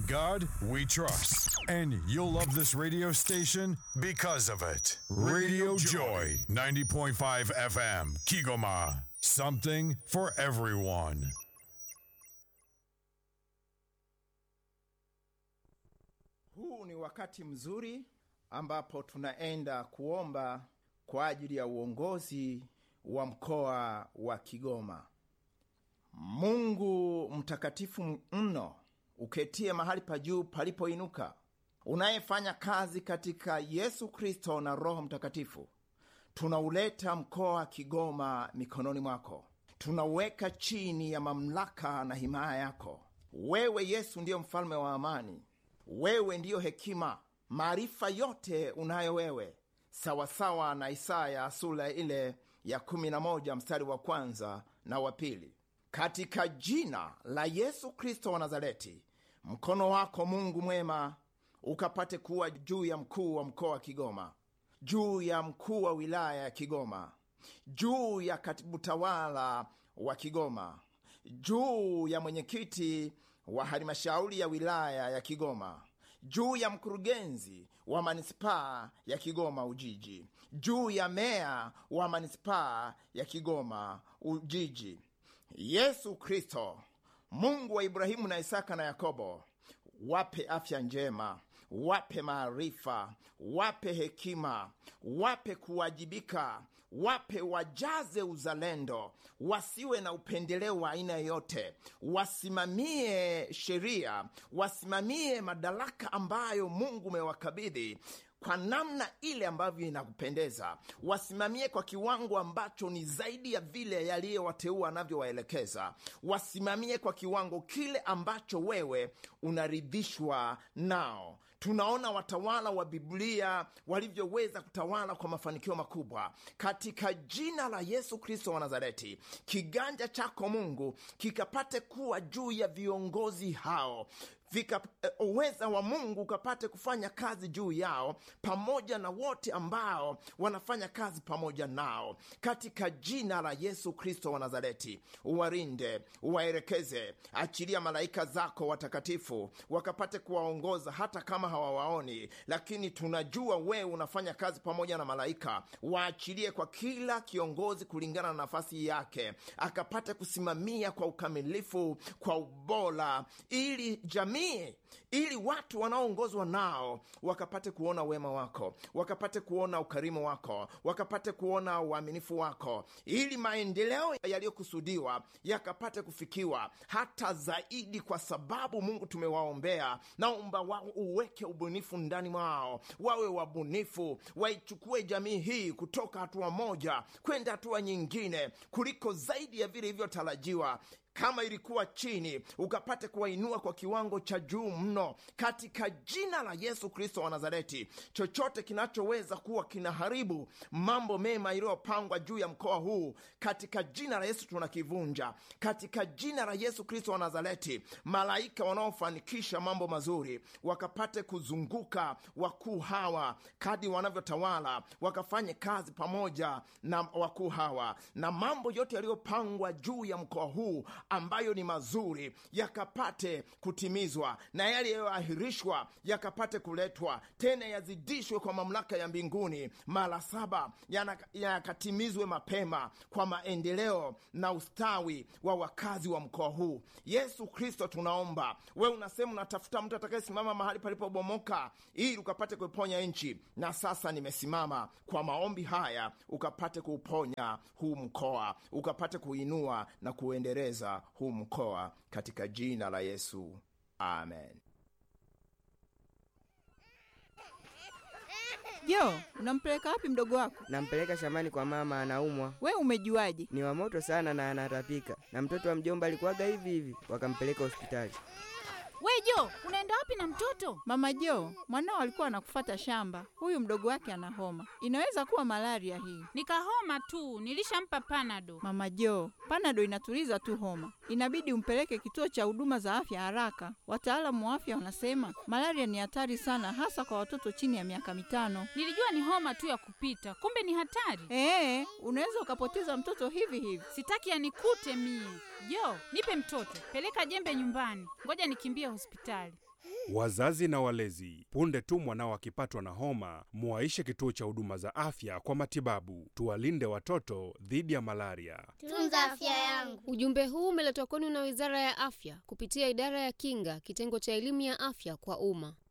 God we trust. And you'll love this radio station because of it. Radio Joy, 90.5 FM, Kigoma. Something for everyone. Huu ni wakati mzuri ambapo tunaenda kuomba kwa ajili ya uongozi wa mkoa wa Kigoma. Mungu mtakatifu mno, uketie mahali pa juu palipoinuka, unayefanya kazi katika Yesu Kristo na Roho Mtakatifu, tunauleta mkoa wa Kigoma mikononi mwako, tunauweka chini ya mamlaka na himaya yako. Wewe Yesu ndiyo mfalme wa amani, wewe ndiyo hekima, maarifa yote unayo wewe, sawasawa na Isaya sura ile ya 11 mstari wa kwanza na wa pili. Katika jina la Yesu Kristo wa Nazareti, mkono wako Mungu mwema ukapate kuwa juu ya mkuu wa mkoa wa Kigoma, juu ya mkuu wa wilaya ya Kigoma, juu ya katibu tawala wa Kigoma, juu ya mwenyekiti wa halmashauri ya wilaya ya Kigoma, juu ya mkurugenzi wa manispaa ya Kigoma Ujiji, juu ya meya wa manispaa ya Kigoma Ujiji. Yesu Kristo, Mungu wa Ibrahimu na Isaka na Yakobo, wape afya njema, wape maarifa, wape hekima, wape kuwajibika, wape wajaze uzalendo, wasiwe na upendeleo wa aina yoyote, wasimamie sheria, wasimamie madaraka ambayo Mungu umewakabidhi kwa namna ile ambavyo inakupendeza, wasimamie kwa kiwango ambacho ni zaidi ya vile yaliyowateua anavyowaelekeza, wasimamie kwa kiwango kile ambacho wewe unaridhishwa nao. Tunaona watawala wa Biblia walivyoweza kutawala kwa mafanikio makubwa. Katika jina la Yesu Kristo wa Nazareti, kiganja chako Mungu kikapate kuwa juu ya viongozi hao vika uweza wa Mungu ukapate kufanya kazi juu yao pamoja na wote ambao wanafanya kazi pamoja nao, katika jina la Yesu Kristo wa Nazareti. Uwarinde, uwaelekeze, achilia malaika zako watakatifu wakapate kuwaongoza, hata kama hawawaoni, lakini tunajua wewe unafanya kazi pamoja na malaika. Waachilie kwa kila kiongozi kulingana na nafasi yake, akapate kusimamia kwa ukamilifu, kwa ubora, ili jamii ili watu wanaoongozwa nao wakapate kuona wema wako, wakapate kuona ukarimu wako, wakapate kuona uaminifu wako, ili maendeleo yaliyokusudiwa yakapate kufikiwa hata zaidi, kwa sababu Mungu tumewaombea. Naomba wao uweke ubunifu ndani mwao, wawe wabunifu, waichukue jamii hii kutoka hatua moja kwenda hatua nyingine, kuliko zaidi ya vile ilivyotarajiwa kama ilikuwa chini ukapate kuwainua kwa kiwango cha juu mno, katika jina la Yesu Kristo wa Nazareti. Chochote kinachoweza kuwa kinaharibu mambo mema iliyopangwa juu ya mkoa huu, katika jina la Yesu tunakivunja, katika jina la Yesu Kristo wa Nazareti. Malaika wanaofanikisha mambo mazuri wakapate kuzunguka wakuu hawa kadi wanavyotawala, wakafanye kazi pamoja na wakuu hawa, na mambo yote yaliyopangwa juu ya mkoa huu ambayo ni mazuri yakapate kutimizwa na yale yaliyoahirishwa yakapate kuletwa tena, yazidishwe kwa mamlaka ya mbinguni mara saba, yakatimizwe mapema kwa maendeleo na ustawi wa wakazi wa mkoa huu. Yesu Kristo, tunaomba wewe, unasema unatafuta mtu atakayesimama mahali palipobomoka ili ukapate kuiponya nchi, na sasa nimesimama kwa maombi haya, ukapate kuuponya huu mkoa, ukapate kuinua na kuendeleza huu mkoa katika jina la Yesu, amen. Jo, unampeleka wapi mdogo wako? Nampeleka shambani kwa mama, anaumwa. We umejuaje? Ni wa moto sana na anatapika, na mtoto wa mjomba alikuwaga hivi hivi, wakampeleka hospitali. We Jo, unaenda wapi na mtoto? Mama Jo, mwanao alikuwa anakufata shamba. Huyu mdogo wake ana homa, inaweza kuwa malaria hii. Nikahoma tu, nilishampa panado. Mama Jo, panado inatuliza tu homa, inabidi umpeleke kituo cha huduma za afya haraka. Wataalamu wa afya wanasema malaria ni hatari sana, hasa kwa watoto chini ya miaka mitano. Nilijua ni homa tu ya kupita, kumbe ni hatari. Ee, unaweza ukapoteza mtoto hivi hivi. Sitaki yanikute mie. Jo, nipe mtoto, peleka jembe nyumbani, ngoja nikimbie hospitali. Wazazi na walezi, punde tu mwanao akipatwa na homa, muwaishe kituo cha huduma za afya kwa matibabu. Tuwalinde watoto dhidi ya malaria. Tunza afya yangu. Ujumbe huu umeletwa kwenu na Wizara ya Afya kupitia Idara ya Kinga, kitengo cha elimu ya afya kwa umma.